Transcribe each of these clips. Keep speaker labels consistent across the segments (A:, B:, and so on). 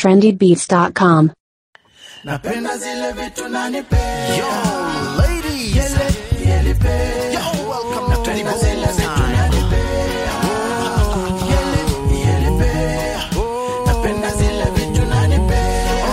A: trendybeats.com.
B: napenda zile vitu nanipea
C: Yo, ladies. Yo, welcome to the
B: zile vitu nanipea Yelipea. napenda zile vitu nanipea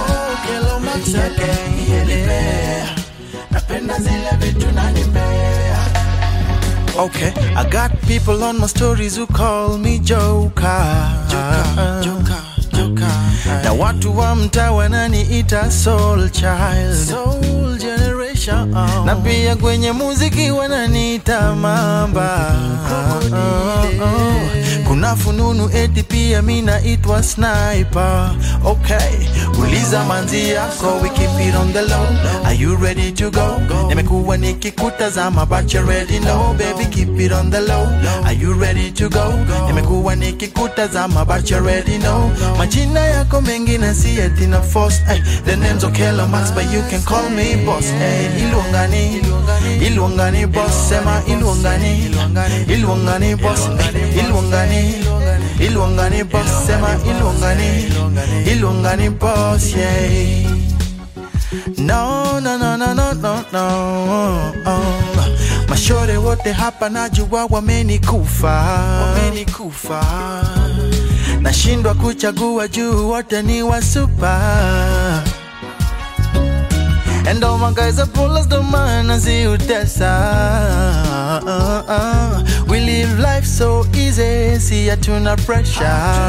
B: Yelipea. napenda zile vitu nanipea
C: Okay, I got people on my stories who call me Joker. Joker, Joker, Joker. Na watu wa mtaa wananiita soul child. Soul generation. Na pia kwenye muziki wananiita mamba. Kuna fununu eti pia mi naitwa sniper. Okay, uliza manzi yako, we keep it on the low. Are you ready to go? Nimekuwa nikikutazama but you already know, baby keep it on the low. Are you ready to go? Nimekuwa nikikutazama but you already know. Majina yako mengi na si eti na force. Ay, the name's Okelo Max but you can call me boss. Ay, Ilwangani, Ilwangani boss. Sema Ilwangani, Ilwangani boss. Ay, Ilwangani, Ilwangani boss. Sema Ilwangani, Ilwangani boss. Yeah. No, no, no, no, no, no, no. Oh. Mashore wote hapa najua wamenikufa, wamenikufa. Nashindwa kuchagua juu wote ni wasupa. And all my guys are pullers, the man as you We live life so easy, see ya tuna pressure.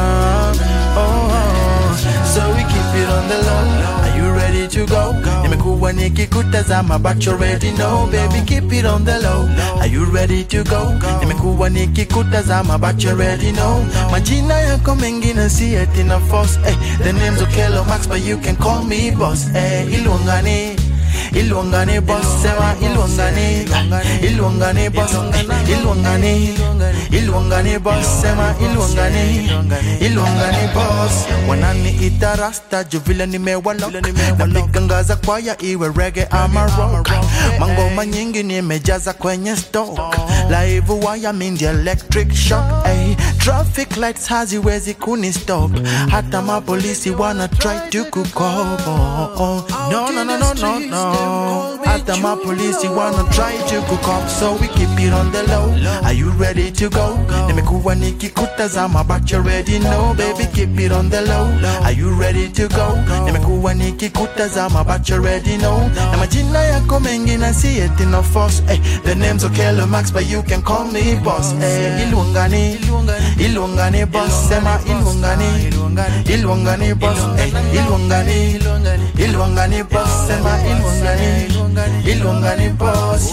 C: Oh, so we keep it on the low. Are you ready to go? Nimekuwa nikikutazama but you already know, baby keep it on the low. Are you ready to go? Nimekuwa nikikutazama but you already know. Majina yako mengi na si eti na force. Eh, the name's Okelo Max but you can call me boss. Eh, Ilwangani. Ilwangani boss, sema Ilwangani, Ilwangani boss, eh, Ilwangani, Ilwangani boss, sema Ilwangani, Ilwangani boss. Wananiita rasta juu vile nimewalok, napiga ngaza kwaya iwe reggae ama rock. Mangoma nyingi nimejaza kwenye stock, live wire mindi electric shock. Ay, traffic lights haziwezi kuni stop, hata mapolisi wana try to kukobo. No, no, no, no, no, no. Hata mapolisi wanna try to cook up So we keep it on the low Are you ready to go? Nimekuwa nikikutazama but you already know Baby keep it on the low Are you ready to go? Nimekuwa nikikutazama but you already know Na majina yako mengi na si eti na force eh, The name's Okelo Max but you can call me boss eh, Ilwangani Ilwangani boss Sema Ilwangani Ilwangani boss eh, Ilwangani Ilwangani boss Sema Ilwangani Ilwangani boss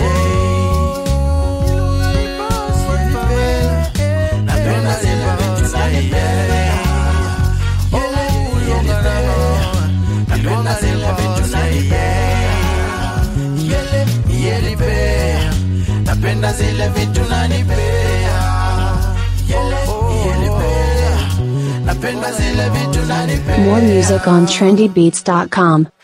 C: yeah Napenda zile vitu zanipea Oh, Ilwangani Napenda zile vitu zanipea Yele, yelipea Napenda zile vitu nanipea Yele, yelipea Napenda zile vitu nanipea
A: More music on trendybeats.com.